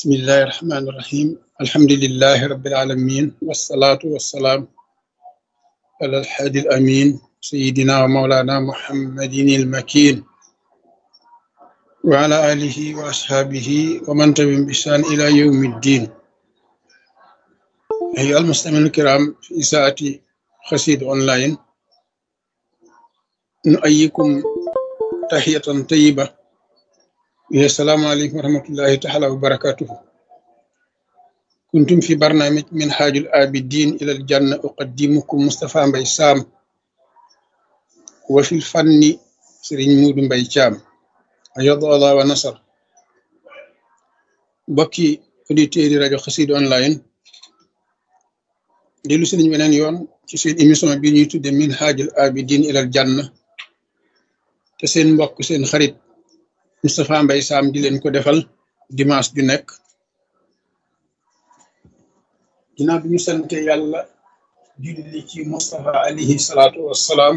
بسم الله الرحمن الرحيم الحمد لله رب العالمين والصلاة والسلام على الحادي الأمين سيدنا ومولانا محمد المكين وعلى آله وأصحابه ومن تبعهم بإحسان إلى يوم الدين أيها المستمعين الكرام في ساعة خسيد أونلاين نؤيكم تحية طيبة وهي السلام عليكم ورحمة الله تعالى وبركاته كنتم في برنامج من حاج الآبدين إلى الجنة أقدمكم مصطفى مبي سام وفي الفن سرين مود مبي شام أيض الله ونصر بكي auditeurs rajo xasid online dellu si nañu beneen yoon ci seen émission bi ñuy tudde min haajul abidin ilal janna te seen mbokk seen xarit Moustapha Mbaye Sam di leen ko defal dimanche ju nekk ginnaaw bi ñu sante yàlla julli ci Moustapha alayhi salaatu wassalaam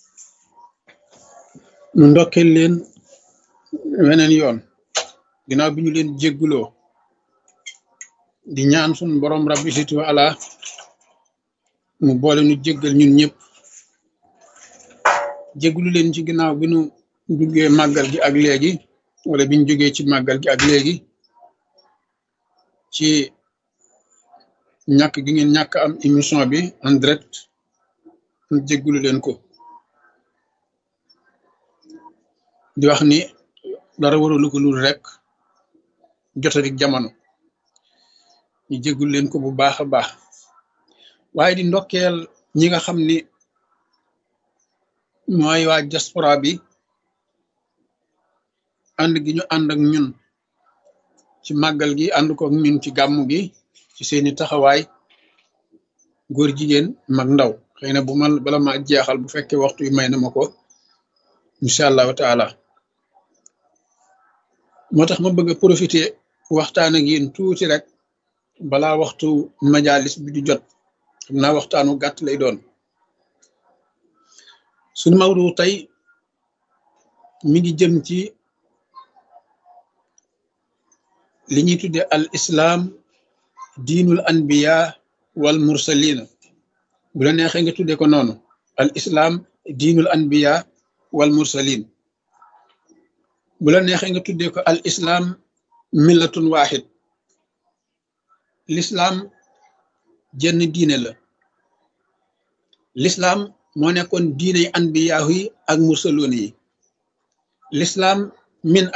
nu ndokkeel leen weneen yoon ginnaaw bi ñu leen jégguloo di ñaan sun borom rabbi situ ala mu boole nu jéggal ñun ñëpp jéggulu leen ci ginnaaw bi nu duggee màggal gi ak léegi wala biñ jógee ci màggal gi ak léegi ci ñàkk gi ngeen ñàkk am émission bi en direct nu jéggulu leen ko di wax ni dara waralu ko lul rek jotadik jamono ñu jéggul leen ko bu baax a baax waaye di ndokkeel ñi nga xam ni mooy waa diaspora bi ànd gi ñu ànd ak ñun ci màggal gi ànd ko ak ñun ci gàmmu gi ci seeni taxawaay góor jigéen mag ndaw xëy na bu ma bala ma jeexal bu fekkee waxtu yi may na ma ko incha allahu taala moo tax ma bëgg a profiter waxtaan ak yéen tuuti rek balaa waxtu majalis bi di jot xam naa waxtaanu gàtt lay doon sunu mawdu tey mi ngi jëm ci li ñuy tudde al islam diinul anbiya wal mursalina bu la neexee nga tudde ko noonu al islam diinul anbiya wal mursalin bu la neexee nga tudde ko al islam millatun wahid l'islam jenn diine la l'islam moo nekkoon diiney anbiyaahu yi ak mursaloon yi l'islam min